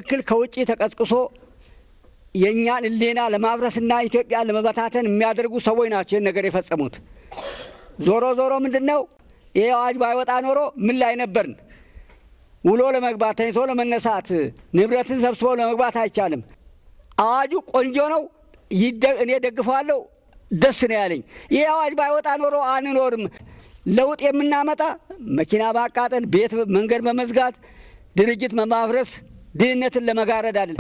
በትክክል ከውጭ ተቀስቅሶ የእኛን ሕሊና ለማፍረስና ኢትዮጵያን ለመበታተን የሚያደርጉ ሰዎች ናቸው ይህን ነገር የፈጸሙት። ዞሮ ዞሮ ምንድን ነው ይህ አዋጅ ባይወጣ ኖሮ ምን ላይ ነበርን? ውሎ ለመግባት ተኝቶ ለመነሳት ንብረትን ሰብስቦ ለመግባት አይቻልም። አዋጁ ቆንጆ ነው፣ እኔ ደግፈዋለሁ፣ ደስ ነው ያለኝ። ይህ አዋጅ ባይወጣ ኖሮ አንኖርም። ለውጥ የምናመጣ መኪና ማቃጠል፣ ቤት መንገድ በመዝጋት ድርጅት በማፍረስ ድህነትን ለመጋረድ አለ።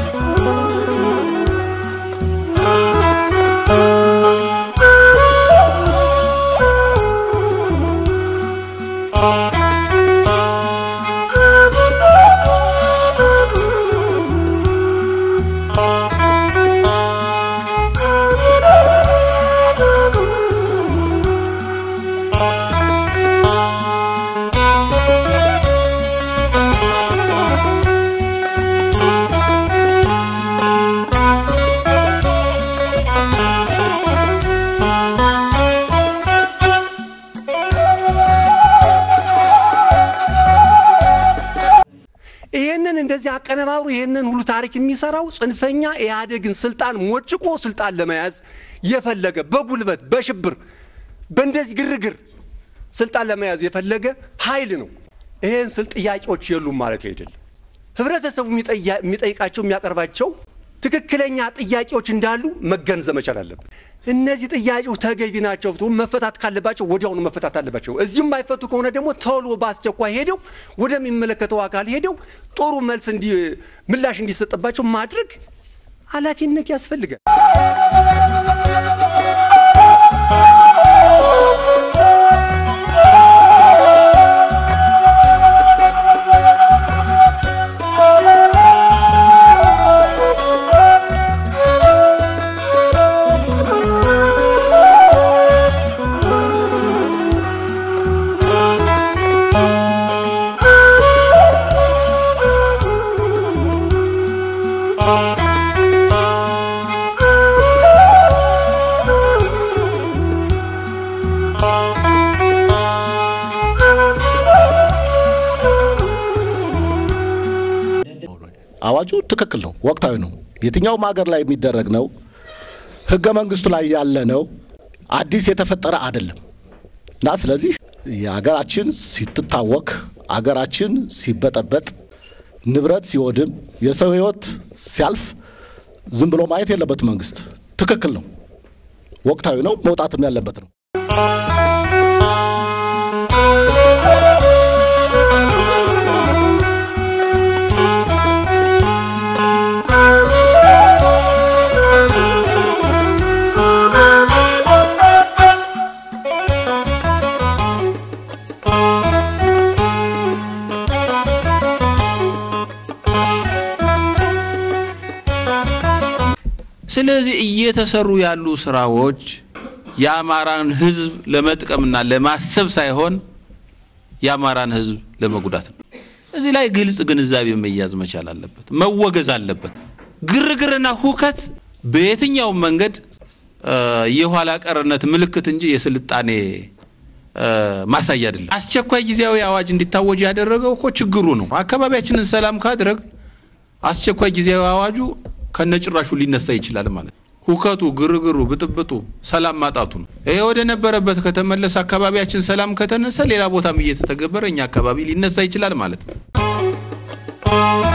ይህንን እንደዚህ አቀነባብሮ ይህንን ሁሉ ታሪክ የሚሰራው ጽንፈኛ ኢህአዴግን ስልጣን ሞጭቆ ስልጣን ለመያዝ የፈለገ በጉልበት በሽብር በእንደዚህ ግርግር ስልጣን ለመያዝ የፈለገ ኃይል ነው። ይህን ስል ጥያቄዎች የሉም ማለት አይደለም። ህብረተሰቡ የሚጠይቃቸው የሚያቀርባቸው ትክክለኛ ጥያቄዎች እንዳሉ መገንዘብ መቻል አለበት። እነዚህ ጥያቄዎች ተገቢ ናቸው፣ መፈታት ካለባቸው ወዲያውኑ መፈታት አለባቸው። እዚህም የማይፈቱ ከሆነ ደግሞ ቶሎ በአስቸኳይ ሄደው ወደሚመለከተው አካል ሄደው ጥሩ መልስ ምላሽ እንዲሰጥባቸው ማድረግ ኃላፊነት ያስፈልጋል። አዋጁ ትክክል ነው፣ ወቅታዊ ነው። የትኛውም ሀገር ላይ የሚደረግ ነው። ህገ መንግስቱ ላይ ያለ ነው። አዲስ የተፈጠረ አይደለም እና ስለዚህ የሀገራችን ሲትታወክ፣ አገራችን ሲበጠበጥ፣ ንብረት ሲወድም፣ የሰው ህይወት ሲያልፍ ዝም ብሎ ማየት የለበት መንግስት። ትክክል ነው፣ ወቅታዊ ነው፣ መውጣትም ያለበት ነው። ስለዚህ እየተሰሩ ያሉ ስራዎች የአማራን ህዝብ ለመጥቀምና ለማሰብ ሳይሆን የአማራን ህዝብ ለመጉዳት ነው። እዚህ ላይ ግልጽ ግንዛቤ መያዝ መቻል አለበት፣ መወገዝ አለበት። ግርግርና ሁከት በየትኛውም መንገድ የኋላ ቀርነት ምልክት እንጂ የስልጣኔ ማሳያ አይደለም። አስቸኳይ ጊዜያዊ አዋጅ እንዲታወጅ ያደረገው እኮ ችግሩ ነው። አካባቢያችንን ሰላም ካድረግ አስቸኳይ ጊዜያዊ አዋጁ ከነጭራሹ ሊነሳ ይችላል ማለት ነው። ሁከቱ፣ ግርግሩ፣ ብጥብጡ፣ ሰላም ማጣቱ ነው። ይሄ ወደ ነበረበት ከተመለሰ አካባቢያችን ሰላም ከተነሳ ሌላ ቦታም እየተተገበረ እኛ አካባቢ ሊነሳ ይችላል ማለት ነው።